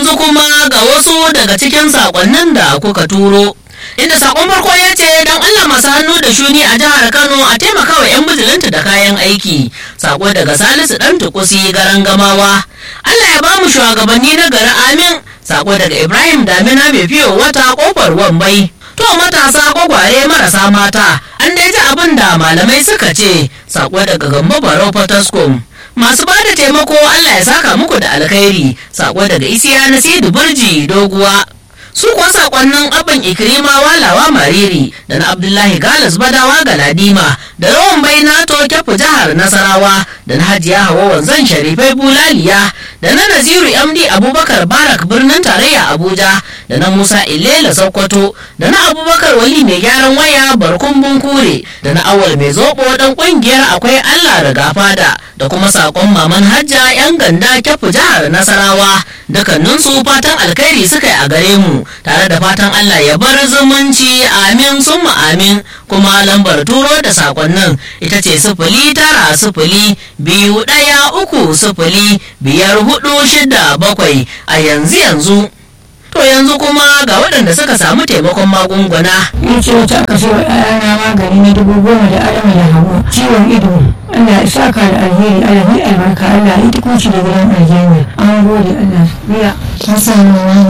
yanzu kuma ga wasu daga cikin sakonnin da kuka turo. Inda sakon farko ya ce don Allah masu hannu da shuni a jihar Kano a taimaka wa 'yan bijilanta da kayan aiki. Sako daga Salisu ɗan tukusi garan gamawa. Allah ya bamu shugabanni na gari amin. Sako daga Ibrahim Damina mai fiyo wata kofar wambai. To matasa gwagware marasa mata an dai ji abin da malamai suka ce. Sako daga Gambo Barau Fataskum. masu ba da taimako Allah ya saka muku da alkhairi sako daga isiya na sidi burji doguwa su kuwa sakonnin abin ikirima walawa mariri da na abdullahi galas badawa galadima da rawan baina to kyafu jihar nasarawa da na hajiya hawa wanzan sharifai bulaliya da na naziru md abubakar barak birnin tarayya abuja da na musa ilela sokoto da na abubakar wali mai gyaran waya barkun bunkure da na awal mai zobo dan kungiyar akwai allah da gafada da kuma sakon maman hajja yan ganda kyafu jihar nasarawa dukkaninsu fatan alkhairi suka yi a gare mu tare da fatan allah ya bar zumunci amin summa amin kuma lambar turo da sakonnin ita ce sifili tara sifili biyu ɗaya uku sifili biyar hudu shida bakwai a yanzu yanzu to yanzu kuma ga waɗanda suka samu taimakon magunguna ya ce wata aka ce wa ɗayana magani na dubu goma da adama da hawa ciwon ido Allah ya saka da alheri Allah ya albarka Allah ya duk da gidan aljanna an gode Allah biya ta samu wani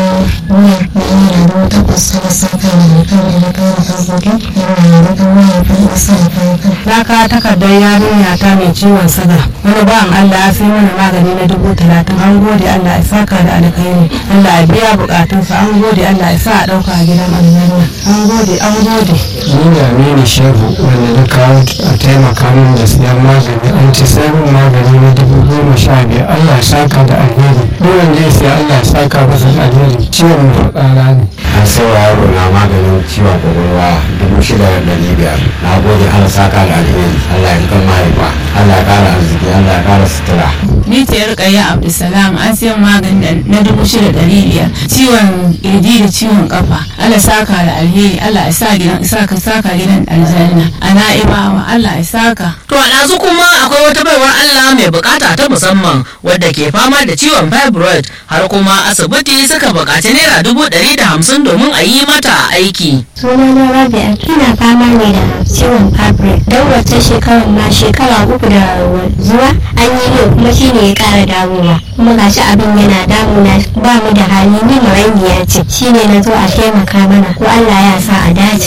wani wani da wata kusa da saka da kan da na kara farkokin yana da kan wani kan wasa da farko na ka takardar yarinya ta mai ciwon saga wani bawan Allah ya sai mana magani na dubu talatin an gode Allah ya saka da alkhairi Allah ya biya bukatunsa an gode Allah ya sa a ɗauka a gidan aljanna an gode an gode ni da aminu shehu wanda na kawo a taimaka min da siyan magani an ci sabon magani na dubu goma sha biyar allah ya saka da alheri duk wanda ya siya allah ya saka masa da alheri ciwon mafaɗara ne an sai wa yaro na maganin ciwon kwakwalwa dubu shida da ɗari biyar na gode allah saka da alheri allah ya kan mahaifa allah ya kara arziki allah ya kara sutura ni ce rukayya abdulsalam an siyan magani na dubu shida ɗari biyar ciwon ƙirji da ciwon kafa allah saka da alheri allah ya sa gidan saka saka gidan aljanna a na'ibawa allah ya saka to a ɗazu kuma akwai wata baiwar Allah mai bukata ta musamman wadda ke fama da ciwon fibroid har kuma asibiti suka bukaci naira dubu ɗari da hamsin domin a yi mata aiki suna na rabia ina fama ne da ciwon fabric don wata shekarar ma shekara uku da zuwa an yi yau kuma shi ne ya kara damuwa kuma gashi abin yana damuna ba mu da hali ni marainiya ce shi ne na zo a taimaka mana ko allah ya sa a dace